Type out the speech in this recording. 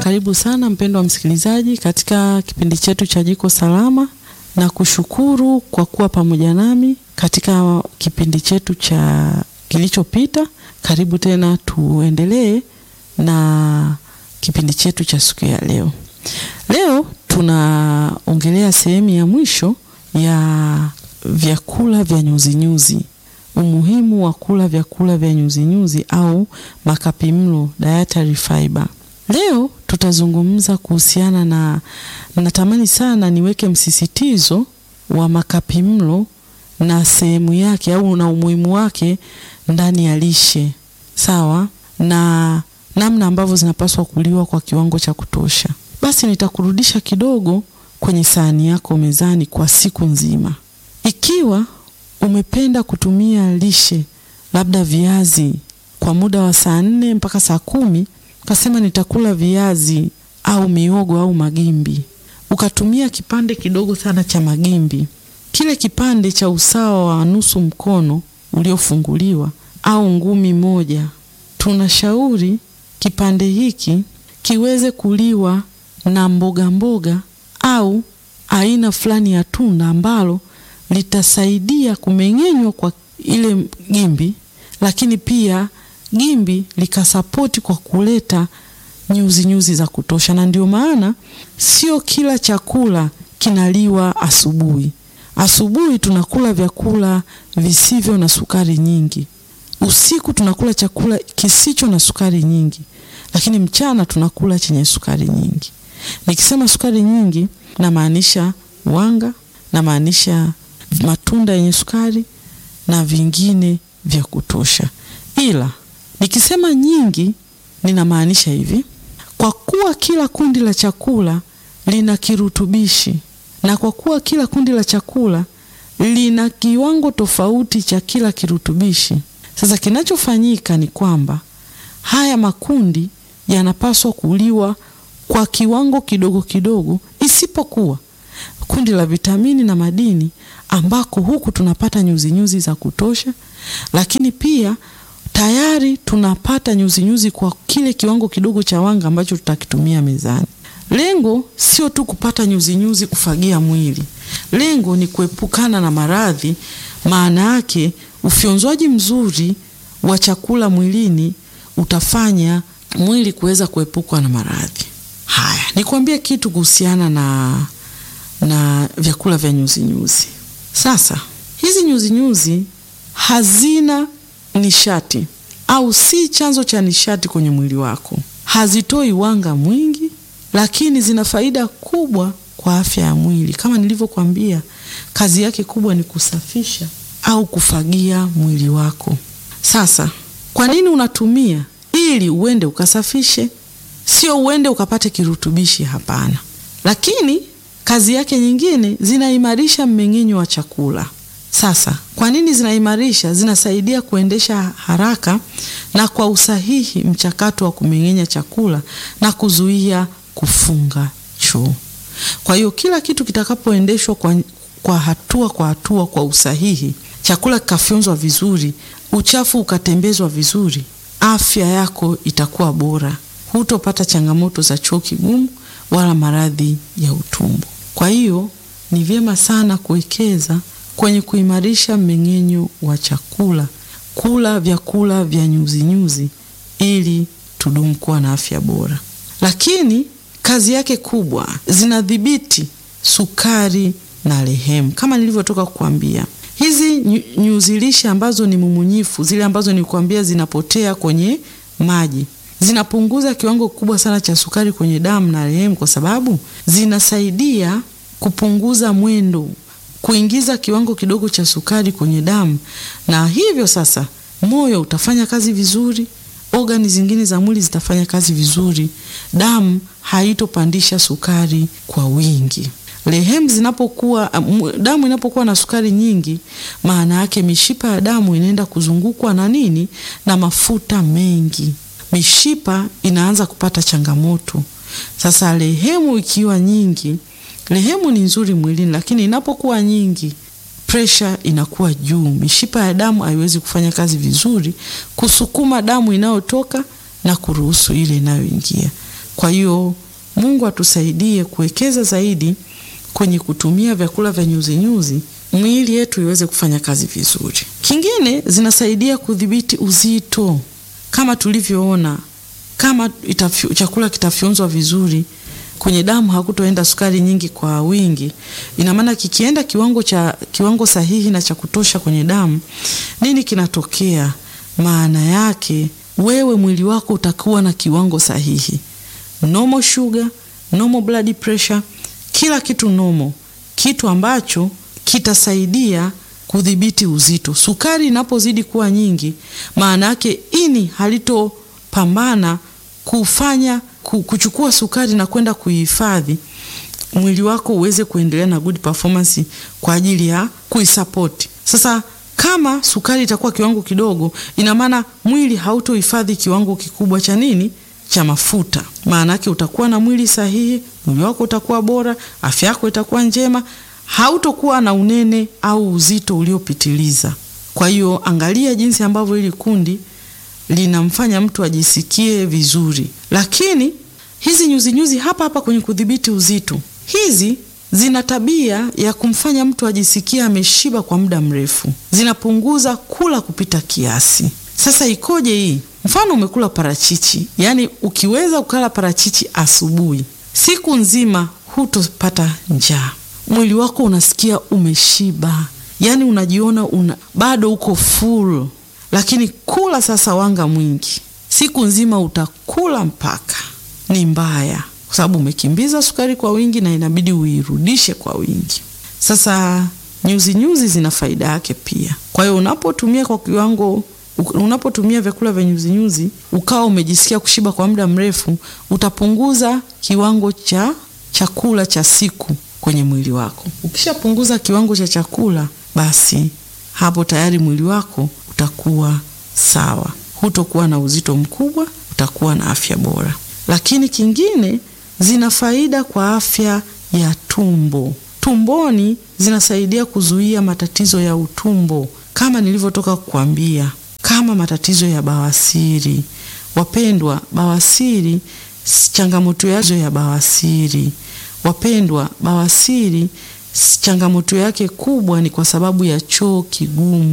Karibu sana mpendwa msikilizaji katika kipindi chetu cha Jiko Salama, na kushukuru kwa kuwa pamoja nami katika kipindi chetu cha kilichopita. Karibu tena, tuendelee na kipindi chetu cha siku ya leo. Leo tunaongelea sehemu ya mwisho ya vyakula vya nyuzinyuzi, umuhimu wa kula vyakula vya nyuzinyuzi au makapimlo, dietary fiber. Leo tutazungumza kuhusiana na, natamani sana niweke msisitizo wa makapimlo na sehemu yake au na umuhimu wake ndani ya lishe, sawa na namna ambavyo zinapaswa kuliwa kwa kiwango cha kutosha. Basi nitakurudisha kidogo kwenye sahani yako mezani kwa siku nzima. Ikiwa umependa kutumia lishe labda viazi kwa muda wa saa nne mpaka saa kumi ukasema nitakula viazi au miogo au magimbi, ukatumia kipande kidogo sana cha magimbi, kile kipande cha usawa wa nusu mkono uliofunguliwa au ngumi moja, tunashauri kipande hiki kiweze kuliwa na mboga mboga au aina fulani ya tunda ambalo litasaidia kumeng'enywa kwa ile gimbi, lakini pia gimbi likasapoti kwa kuleta nyuzi nyuzi za kutosha. Na ndio maana sio kila chakula kinaliwa asubuhi. Asubuhi tunakula vyakula visivyo na sukari nyingi, usiku tunakula chakula kisicho na sukari nyingi, lakini mchana tunakula chenye sukari nyingi. Nikisema sukari nyingi, namaanisha wanga, namaanisha matunda yenye sukari na vingine vya kutosha. Ila nikisema nyingi, ninamaanisha hivi: kwa kuwa kila kundi la chakula lina kirutubishi na kwa kuwa kila kundi la chakula lina kiwango tofauti cha kila kirutubishi. Sasa kinachofanyika ni kwamba haya makundi yanapaswa kuliwa kwa kiwango kidogo kidogo, isipokuwa kundi la vitamini na madini, ambako huku tunapata nyuzinyuzi nyuzi za kutosha, lakini pia tayari tunapata nyuzinyuzi nyuzi kwa kile kiwango kidogo cha wanga ambacho tutakitumia mezani. Lengo sio tu kupata nyuzinyuzi nyuzi kufagia mwili, lengo ni kuepukana na maradhi. Maana yake ufyonzwaji mzuri wa chakula mwilini utafanya mwili kuweza kuepukwa na maradhi haya. Nikwambie kitu kuhusiana na, na vyakula vya nyuzinyuzi nyuzi. Sasa hizi nyuzinyuzi nyuzi hazina nishati au si chanzo cha nishati kwenye mwili wako, hazitoi wanga mwingi, lakini zina faida kubwa kwa afya ya mwili. Kama nilivyokuambia, kazi yake kubwa ni kusafisha au kufagia mwili wako. Sasa kwa nini unatumia? Ili uende ukasafishe, sio uende ukapate kirutubishi. Hapana. Lakini kazi yake nyingine, zinaimarisha mmeng'enyo wa chakula. Sasa kwa nini zinaimarisha? Zinasaidia kuendesha haraka na kwa usahihi mchakato wa kumeng'enya chakula na kuzuia kufunga choo. Kwa hiyo kila kitu kitakapoendeshwa kwa, kwa hatua kwa hatua kwa usahihi, chakula kikafyonzwa vizuri, uchafu ukatembezwa vizuri, afya yako itakuwa bora, hutopata changamoto za choo kigumu wala maradhi ya utumbo. Kwa hiyo ni vyema sana kuwekeza kwenye kuimarisha mmeng'enyo wa chakula, kula vyakula vya nyuzinyuzi ili tudumu kuwa na afya bora. Lakini kazi yake kubwa, zinadhibiti sukari na lehemu. Kama nilivyotoka kukwambia, hizi nyuzi lishe ambazo ni mumunyifu, zile ambazo nilikwambia zinapotea kwenye maji, zinapunguza kiwango kikubwa sana cha sukari kwenye damu na lehemu, kwa sababu zinasaidia kupunguza mwendo kuingiza kiwango kidogo cha sukari kwenye damu, na hivyo sasa moyo utafanya kazi vizuri, ogani zingine za mwili zitafanya kazi vizuri, damu haitopandisha sukari kwa wingi. Lehemu zinapokuwa, damu inapokuwa na sukari nyingi, maana yake mishipa ya damu inaenda kuzungukwa na nini? Na mafuta mengi, mishipa inaanza kupata changamoto. Sasa lehemu ikiwa nyingi Lehemu ni nzuri mwilini, lakini inapokuwa nyingi, presha inakuwa juu, mishipa ya damu haiwezi kufanya kazi vizuri kusukuma damu inayotoka na kuruhusu ile inayoingia. Kwa hiyo Mungu atusaidie kuwekeza zaidi kwenye kutumia vyakula vya nyuzinyuzi mwili yetu iweze kufanya kazi vizuri. Kingine zinasaidia kudhibiti uzito, kama tulivyoona, kama itafyu, chakula kitafyonzwa vizuri kwenye damu hakutoenda sukari nyingi kwa wingi. Ina maana kikienda kiwango cha kiwango sahihi na cha kutosha kwenye damu, nini kinatokea? Maana yake wewe mwili wako utakuwa na kiwango sahihi, normal sugar, normal blood pressure, kila kitu normal, kitu ambacho kitasaidia kudhibiti uzito. Sukari inapozidi kuwa nyingi, maana yake ini halitopambana kufanya kuchukua sukari na kwenda kuihifadhi mwili wako uweze kuendelea na good performance kwa ajili ya kuisupport. Sasa kama sukari itakuwa kiwango kidogo, ina maana mwili hautohifadhi kiwango kikubwa cha nini, cha mafuta. Maana yake utakuwa na mwili sahihi, mwili wako utakuwa bora, afya yako itakuwa njema, hautokuwa na unene au uzito uliopitiliza. Kwa hiyo angalia jinsi ambavyo hili kundi linamfanya mtu ajisikie vizuri. Lakini hizi nyuzi nyuzi hapa hapa kwenye kudhibiti uzito, hizi zina tabia ya kumfanya mtu ajisikie ameshiba kwa muda mrefu, zinapunguza kula kupita kiasi. Sasa ikoje hii? Mfano umekula parachichi, yaani ukiweza ukala parachichi asubuhi, siku nzima hutopata njaa, mwili wako unasikia umeshiba, yaani unajiona una bado uko full lakini kula sasa wanga mwingi siku nzima utakula mpaka ni mbaya, kwa sababu umekimbiza sukari kwa wingi na inabidi uirudishe kwa wingi. Sasa nyuzi nyuzi zina faida yake pia. Kwa hiyo unapotumia kwa kiwango, unapotumia vyakula vya nyuzi nyuzi ukawa umejisikia kushiba kwa muda mrefu, utapunguza kiwango cha chakula cha siku kwenye mwili wako. Ukishapunguza kiwango cha chakula, basi hapo tayari mwili wako utakuwa sawa, hutokuwa na uzito mkubwa, utakuwa na afya bora. Lakini kingine, zina faida kwa afya ya tumbo. Tumboni zinasaidia kuzuia matatizo ya utumbo, kama nilivyotoka kukwambia, kama matatizo ya bawasiri. Wapendwa, bawasiri, changamoto yazo ya bawasiri, wapendwa, bawasiri changamoto yake kubwa ni kwa sababu ya choo kigumu.